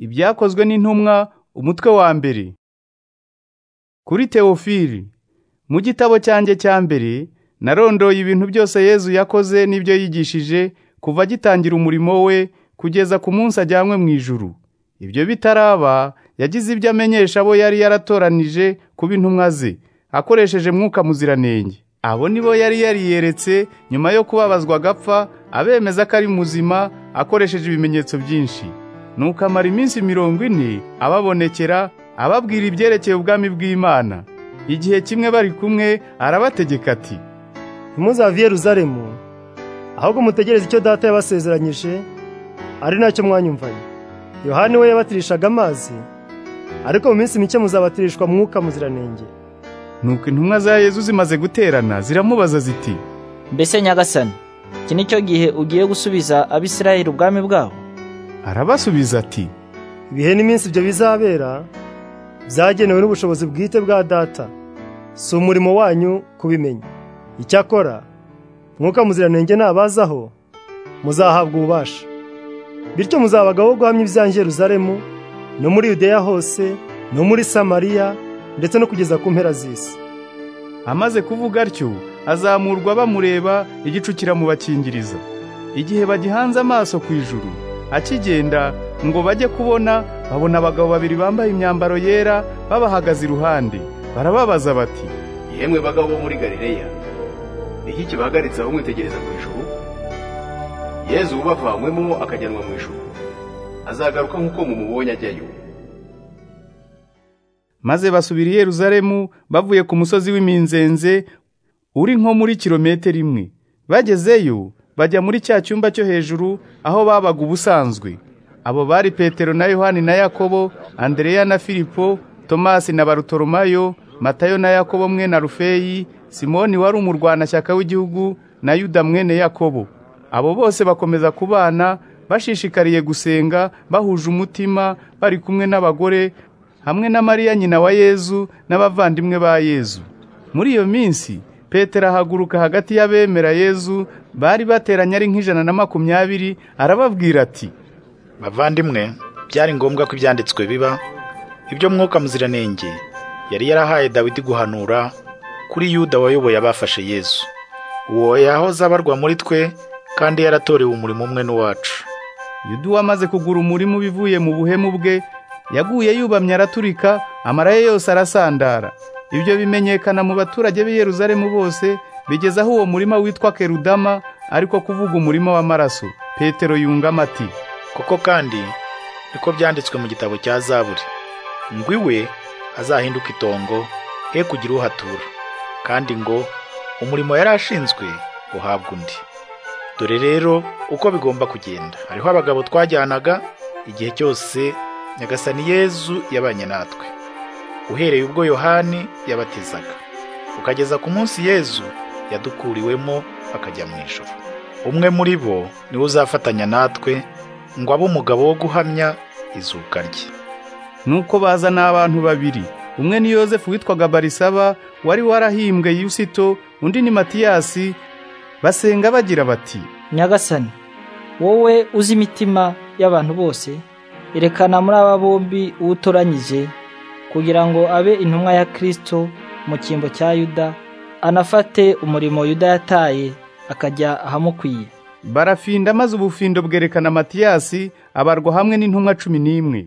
Ibyakozwe n'intumwa umutwe wa mbere kuri Teofili mu gitabo cyanjye cya mbere narondoye ibintu byose Yezu yakoze n'ibyo yigishije kuva agitangira umurimo we kugeza ku munsi ajyanywe mu ijuru ibyo bitaraba yagize ibyo amenyesha abo yari yaratoranije kuba intumwa ze akoresheje mwuka muziranenge abo nibo yari yariyeretse nyuma yo kubabazwa agapfa abemeza ko ari muzima akoresheje ibimenyetso byinshi nuko amara iminsi mirongo ine ababonekera ababwira ibyerekeye ubwami bw'imana igihe kimwe bari kumwe arabategeka ati ntimuzave i Yeruzalemu ahubwo mutegereze icyo data yabasezeranyije ari nacyo mwanyumvanye yohani we yabatirishaga amazi ariko mu minsi mike muzabatirishwa mwuka muziranenge nuko intumwa za Yezu zimaze guterana ziramubaza ziti Mbese nyagasani iki ni cyo gihe ugiye gusubiza abisirayeli ubwami bwabo arabasubiza ati ibihe n'iminsi ibyo bizabera byagenewe n'ubushobozi bwite bwa data si umurimo wanyu kubimenya icyakora mwuka muziranenge nabazaho muzahabwa ububasha bityo muzabagaho guhamya ibyanjye i Yeruzalemu no muri yudeya hose no muri samariya ndetse no kugeza ku mpera z'isi amaze kuvuga atyo azamurwa bamureba igicu kiramubakingiriza igihe bagihanze amaso ku ijuru akigenda ngo bajye kubona babona abagabo babiri bambaye imyambaro yera babahagaze iruhande barababaza bati yemwe bagabo bo muri galileya ni iki kibahagaritse aho mwitegereza mu ijuru yezu ubavanywemo akajyanwa mu ijuru azagaruka nk'uko mumubonye ajyayo maze basubira i Yeruzalemu bavuye ku musozi w'iminzenze uri nko muri kilometero imwe bagezeyo bajya muri cya cyumba cyo hejuru aho babaga ubusanzwe abo bari petero na yohani na yakobo andereya na filipo tomasi na barutoromayo matayo na yakobo mwe na rufeyi simoni wari umurwanashyaka w'igihugu na yuda mwene yakobo abo bose bakomeza kubana bashishikariye gusenga bahuje umutima bari kumwe n'abagore hamwe na mariya nyina wa yezu n'abavandimwe ba yezu muri iyo minsi petero ahaguruka hagati y'abemera yezu bari bateranye ari nk'ijana na makumyabiri arababwira ati bavandimwe byari ngombwa ko ibyanditswe biba ibyo mwuka muziranenge yari yarahaye dawidi guhanura kuri yuda wayoboye abafashe yezu uwo yahoze abarwa muri twe kandi yaratorewe umurimo umwe n'uwacu yuda wamaze kugura umurima ubivuye mu buhemu bwe yaguye yubamye araturika amara ye yose arasandara ibyo bimenyekana mu baturage b'i Yeruzalemu bose bigeze aho uwo murima witwa kerudama ariko kuvuga umurima w'amaraso petero yungamo ati koko kandi niko byanditswe mu gitabo cya zaburi ngo iwe azahinduka itongo he kugira uhatura kandi ngo umurimo yari ashinzwe uhabwa undi dore rero uko bigomba kugenda hariho abagabo twajyanaga igihe cyose nyagasani yezu yabanye natwe uhereye ubwo yohani yabatezaga ukageza ku munsi yezu yadukuriwemo akajya mu ijoro umwe muri bo niwe uzafatanya natwe ngo abe umugabo wo guhamya izuka rye nuko baza n'abantu babiri umwe ni yosefu witwaga barisaba wari warahimbwe yusito undi ni matiyasi basenga bagira bati nyagasani wowe uzi imitima y'abantu bose erekana muri aba bombi uwo utoranyije kugira ngo abe intumwa ya kirisito mu cyimbo cya yuda anafate umurimo yuda yataye akajya ahamukwiye barafinda maze ubufindo bwerekana matiyasi abarwa hamwe n'intumwa cumi n'imwe